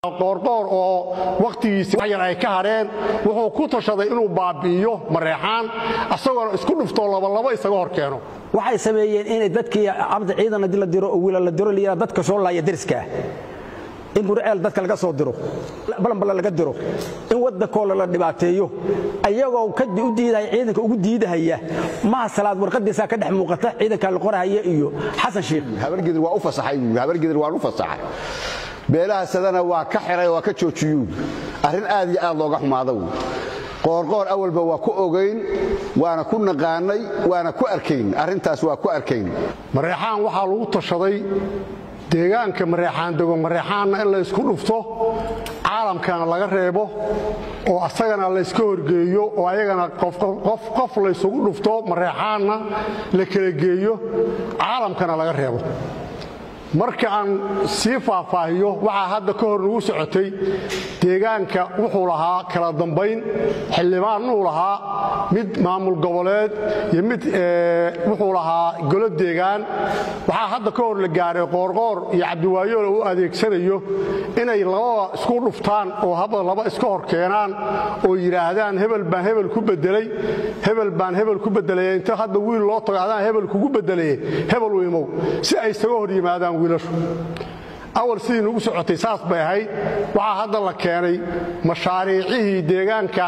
qoorqoor oo wakhtigiisi wax yar ay ka hadheen wuxuu ku tashaday inuu baabi'iyo mareexaan isagoona isku dhuftoo labalabo isaga hor keeno waxay sameeyeen inay dadkii cabdi ciidan haddii la diro oo wiila la diro liyaa dadka soo laaya deriska ah in gurceel dadka laga soo diro balanballe laga diro in waddankoola la dhibaateeyo ayagoo u diidaya ciidanka ugu diidahaya maha salaad warqadiisaa ka dhex muuqata ciidanka la qorahaya iyo xasan shiikh habargedir waa u fasaxay habargedir waan u fasaxay beelaha sadana waa ka xiray waa ka joojiyuu arrin aad iyo aad looga xumaada wey qoorqoor awalba waa ku ogayn waana ku naqaanay waana ku arkayn arrintaas waa ku arkayn mareexaan waxaa lagu tashaday deegaanka mareexaan dego mareexaanna in laysku dhufto caalamkana laga reebo oo asagana layska horgeeyo oo ayagana qof laysugu dhufto mareexaanna la kala geeyo caalamkana laga reebo marka aan sii faahfaahiyo waxaa hadda ka hor nagu socotay deegaanka wuxuu lahaa kala dambayn xildhibaannuu lahaa mid maamul goboleed iyo mid wuxuu lahaa golo deegaan waxaa hadda ka hor la gaaray qoorqoor iyo cabdiwaayola u adeegsanayo inay labada isku dhuftaan oo haba laba iska hor keenaan oo yidhaahdaan hebel baan hebel ku bedelay hebel baan hebel ku bedelay inta hadda wiil loo tago adaan hebel kugu bedelaye hebel weymow si ay isaga hor yimaadaan awal sidii nugu socotay saas bay ahayd waxaa hadda la keenay mashaariicihii deegaanka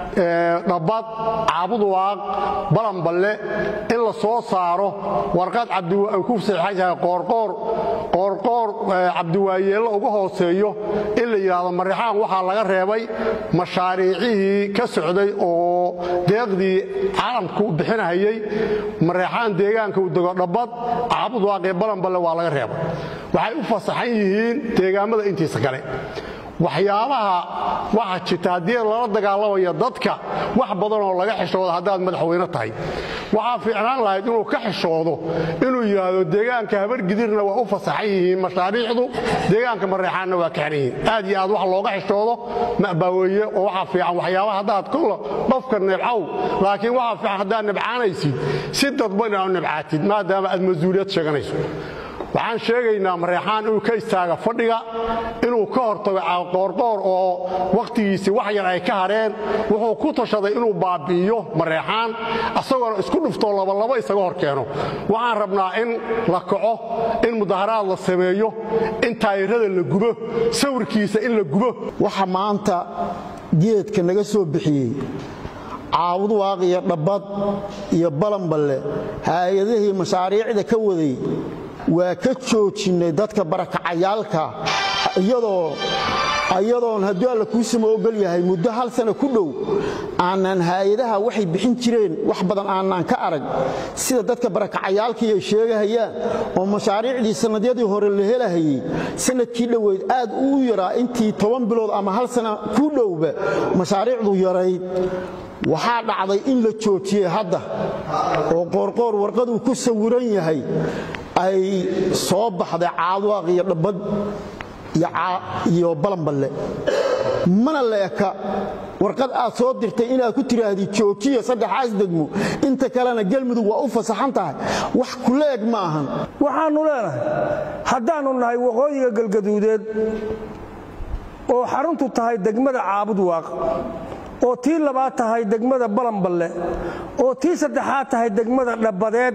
dhabbad caabuduwaaq balanballe in la soo saaro warqad ku saxayahay qoorqoor qoorqoor cabdiwaayeello uga hooseeyo in la yidhaahdo marixaan waxaa laga reebay mashaariicihii ka socday oo deeqdii caalamku bixinahayey marixaan deegaanka u dego dhabbad caabuduwaaq ee balanballe waa laga reebay waxay u fasaxan yihiin deegaammada intiisa kale waxyaabaha waxa jirta haddii lala dagaalamayo dadka wax badanoo laga xishoodo haddaad madaxweyne tahay waxaa fiicnaan lahayd inuu ka xishoodo inuu yidhaahdo deegaanka habargidirna waa u fasaxan yihiin mashaariicdu deegaanka mareexaanna waa ka xihan yihiin aad iyo aad wax looga xishoodo ma'baaweeye oo waxaa fiican waxyaabaha haddaad kolla qofka nebcow laakiin waxaa fiican haddaad nebcaanaysid si dadba inaad nebcaatid maadaama aad mas-uuliyad sheeganayso waxaan sheegaynaa mareexaan inuu ka istaaga fadhiga inuu ka hortago qoorqoor oo wakhtigiisii wax yar ay ka hadheen wuxuu ku tashaday inuu baabi'iyo mareexaan isagoona isku dhuftoo labalabo isaga hor keeno waxaan rabnaa in la kaco in mudaharaad la sameeyo in taayirada la gubo sawirkiisa in la gubo waxa maanta geedka naga soo bixiyey caawud waaq iyo dhabbad iyo balanballe haayadihii mashaariicda ka waday waa ka joojinnay dadka barakacayaalka iyadoo ayadoon hadduu alla kuu sama ogol yahay muddo hal sana ku dhow aanan haayadaha waxay bixin jireen wax badan aanan ka arag sida dadka barakacayaalkii ay sheegahayaan oo mashaariicdii sannadyadii hore la helahayey sanadkii dhoweyd aad u yaraa intii toban bilood ama hal sana ku dhowba mashaariicdu yarayd waxaa dhacday in la joojiyey hadda oo qoorqoor warqaduu ku sawiran yahay ay soo baxday caadwaaq iyo dhabbad iyo balanballe mana la eka warqad aad soo dirtay inaad ku tidhaahdi joojiya saddexaas degmo inta kalena gelmudug waa u fasaxan tahay wax kula eg ma ahan waxaannu leenahay haddaannu nahay waqooyiga galgaduudeed oo xaruntu tahay degmada caabud waaq oo tii labaad tahay degmada balanballe oo tii saddexaad tahay degmada dhabbadeed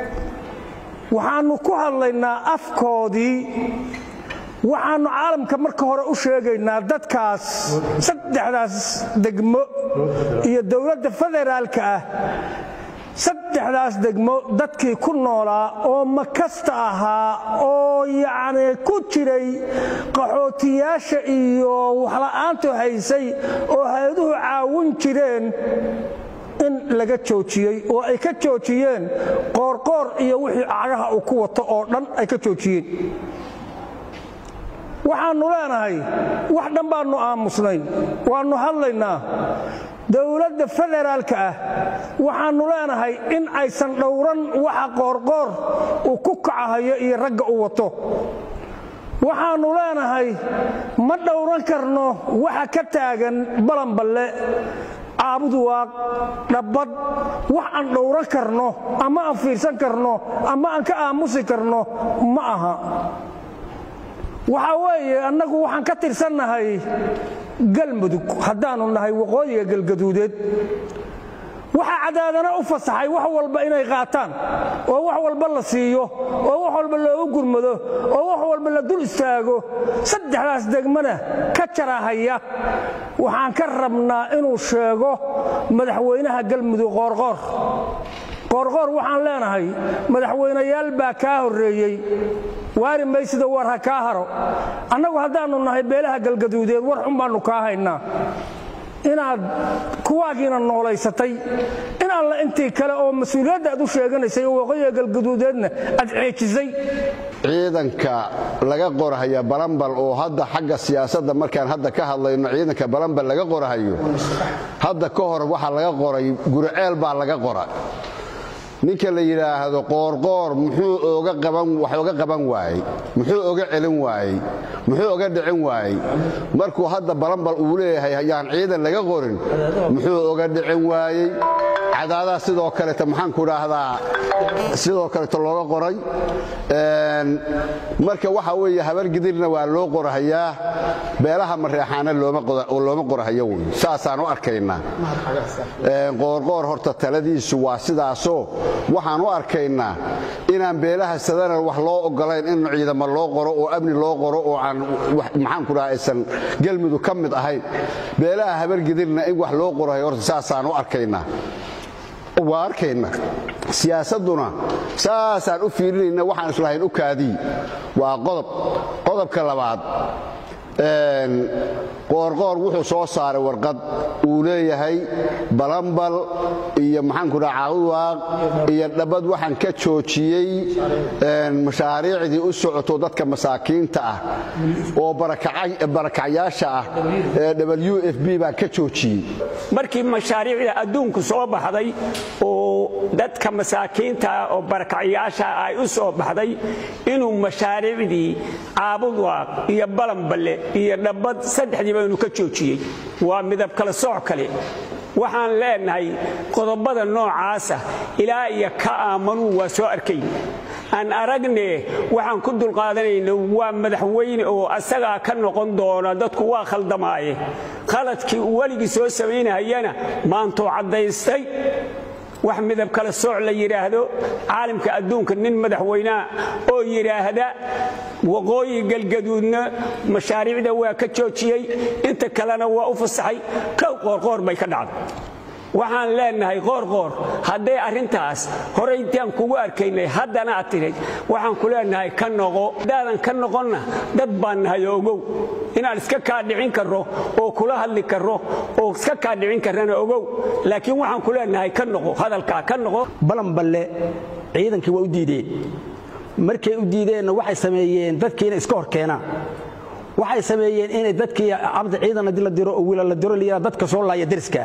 waxaannu ku hadlaynaa afkoodii waxaannu caalamka marka hore u sheegaynaa dadkaas saddexdaas degmo iyo dowladda federaalka ah saddexdaas degmo dadkii ku noolaa oo makasta ahaa oo yacni ku jiray qaxootiyaasha iyo waxla'aantu haysay oo hay-aduhu caawin jireen in laga joojiyey oo ay ka joojiyeen qoorqoor iyo wixii cagaha uu ku wato oo dhan ay ka joojiyeen waxaannu leenahay wax dhan baannu aamusnayn waannu hadlaynaa dowladda federaalka ah waxaannu leenahay in aysan dhowran waxa qoorqoor uu ku kacahayo iyo ragga uu wato waxaannu leenahay ma dhowran karno waxa ka taagan balanballe caabud waaq dhabbad wax aan dhowran karno ama aan fiirsan karno ama aan ka aamusi karno ma aha waxaa weeye annagu waxaan ka tirsannahay galmudug haddaannu nahay waqooyiga galgaduudeed waxaa cadaadana u fasaxay wax walba inay qaataan oo wax walba la siiyo oo wax walba loogu gurmado oo wax walba la dul istaago saddexdaas degmana ka jarahaya waxaan ka rabnaa inuu sheego madaxweynaha galmudug qoorqoor qoorqoor waxaan leenahay madaxweynayaal baa kaa horreeyey waari maysida war ha kaa haro annagu haddaannu nahay beelaha galgaduudeed war xun baannu kaa haynaa inaad kuwaagiina noolaysatay in alla intii kale oo mas-uuliyadda aad u sheeganaysay oo waqooyiga galgaduudeedna aad ceejisay ciidanka laga qorahaya balambal oo hadda xagga siyaasadda markaan hadda ka hadlayno ciidanka balambal laga qorahayo hadda ka hor waxaa laga qoray guriceel baa laga qora ninka la yidhaahdo qoorqoor muxuu oga qaban wax oga qaban waayey muxuu oga celin waayey muxuu oga dhicin waayey markuu hadda balambal uu leeyahay ayaan ciidan laga qorin muxuu oga dhicin waayey cadaadaha sidoo kaleeta maxaanku dhaahdaa sidoo kaleeta looga qoray marka waxa weeye habargidirna waa loo qorahayaa beelaha mareexaana looma qorahayo wey saasaan u arkaynaa qoorqoor horta taladiisu waa sidaasoo waxaan u arkaynaa inaan beelaha sadana wax loo ogolayn in ciidamo loo qoro oo amni loo qoro oo aan maxaanku dhaha aysan galmudug ka mid ahayn beelaha habargidirna in wax loo qorahayo horta saasaan u arkaynaa waa arkayna siyaasadduna saasaan u fiirinayna waxaan islahayn u kaadii waa qodob qodobka labaad qoorqoor wuxuu soo saaray warqad uu leeyahay balambal iyo maxaanku dhaha caawiwaaq iyo dhabad waxaan ka joojiyey mashaariicdii u socoto dadka masaakiinta ah oo barakacyaasha ah w f b baan ka joojiyey markii mashaariicda adduunku soo baxday oo dadka masaakiinta ah oo barakacyaasha ay u soo baxday inuu mashaariicdii caabudwaaq iyo balamballe iyo dhabbad saddexdiiba inuu ka joojiyey waa midab kale sooc kale waxaan leenahay qodobada noocaasa ilaa iyo ka aamanuu waa soo arkayn aan aragne waxaan ku dulqaadanayna waa madaxweyne oo asagaa ka noqon doona dadku waa khaldamaaye khaladkii uu weligii soo samaynahayana maantuu caddaystay wax midab kale sooc la yidhaahdo caalimka adduunka nin madaxweynaha oo yidhaahda waqooyi galgaduudna mashaariicda waa ka joojiyey inta kalena waa u fasaxay kow qoorqoor bay ka dhacday waxaan leenahay qoorqoor hadday arrintaas horey intaan kugu arkaynay haddana aad tidhayd waxaan ku leenahay ka noqo haddaadan ka noqonna dad baan nahay ogow inaan iska kaa dhicin karro oo kula hadli karro oo iska kaa dhicin karrana ogow laakiin waxaan ku leenahay ka noqo hadalkaa ka noqo balanballe ciidankii waa u diideen markay u diideenna waxay sameeyeen dadkii inay iska hor keenaan waxay sameeyeen inay dadkii cabdi ciidan haddii la diro oo wiila la diro liyaa dadka soo laaya deriskaah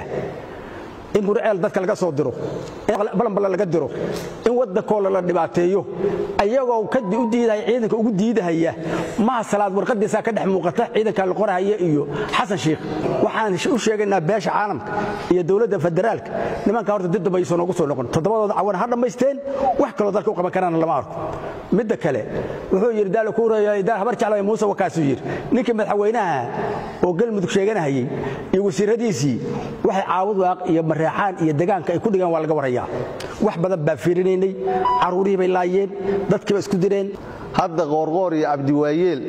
in gurceel dadka laga soo diro in balanballe laga diro in waddankoola la dhibaateeyo ayagoo kadib u diidaya ciidanka ugu diidahaya maha salaad warqadiisaa ka dhex muuqata ciidanka la qorahaya iyo xasan shiikh waxaan u sheegaynaa beesha caalamka iyo dowladda federaalka nimanka horta dib dambe aysan noogu soo noqon toddobadooda cawan ha dhammaysteen wax kaloo dalka u qaban karaana lama arko midda kale wuxuu yidhi daala ku horeeya daa habar jeclaya muuse wakaasuu yidhi ninkii madaxweynaha oo galmudug sheeganahayey iyo wasiiradiisii waxay caawud waaq iyo mareexaan iyo degaanka ay ku dhigaan waa laga warhayaa wax badan baa fiirinaynay carruurihii bay laayeen dadkii ba isku direen hadda qoorqoor iyo cabdiwaayeel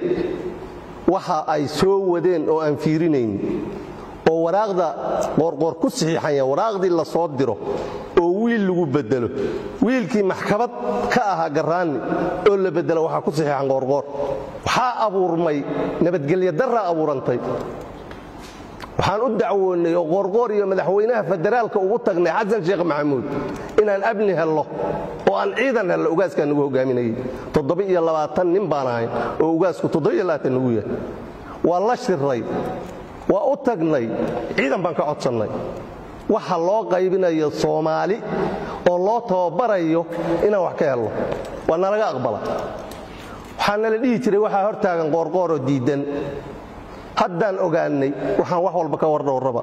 waxa ay soo wadeen oo aan fiirinayn oo waraaqda qoorqoor ku saxiixanya waraaqdii la soo diro oo wiil lagu bedelo wiilkii maxkamad ka ahaa garraanni oo la bedelo waxaa ku saxiixan qoorqoor waxaa abuurmay nabadgelyo darraa abuurantay waxaan u dacwoonnay oo qoorqoor iyo madaxweynaha federaalka ugu tagnay xasan sheekh maxamuud inaan abni hello oo aan ciidan hello ugaaskaa nagu hogaaminayay toddoba-iyo labaatan nin baan ahay oo ugaasku toddoba-iyo labaatan nagu yahay waa la shirray waa u tagnay ciidan baan ka codsannay waxa loo qaybinayo soomaali oo loo tababarayo inaan wax ka helno waa nalaga aqbala waxaa nala dhihi jiray waxaa hortaagan qoorqooroo diiddan haddaan ogaannay waxaan wax walba ka wardhowraba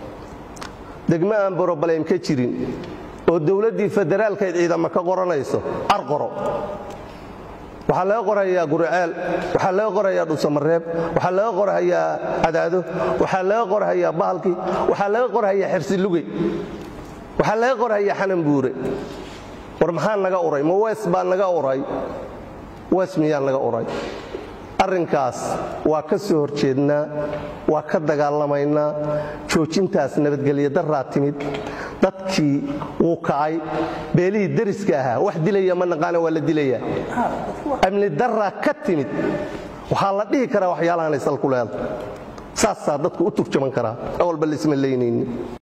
degmo aan borobaleym ka jirin oo dowladdii federaalkayd ciidamo ka qoranayso arqoro waxaa laga qorayaa guriceel waxaa laga qorayaa dhulsamareeb waxaa laga qorhayaa cadaado waxaa laga qorhayaa bahalki waxaa laga qorhayaa xersilugey waxaa laga qorhayaa xananbuure war maxaa naga uray ma wees baa naga uray wees miyaa naga uray arrinkaas waa ka soo horjeednaa waa ka dagaalamaynaa joojintaas nabadgelyo daraa timid dadkii wuu kacay beelihii deriska ahaa wax dilaya ma naqaana waa la dilayaa amni daraa ka timid waxaa la dhihi karaa waxyaalahan aysal ku leeda saasaa dadku u turjaman karaa awalba laisma leynayni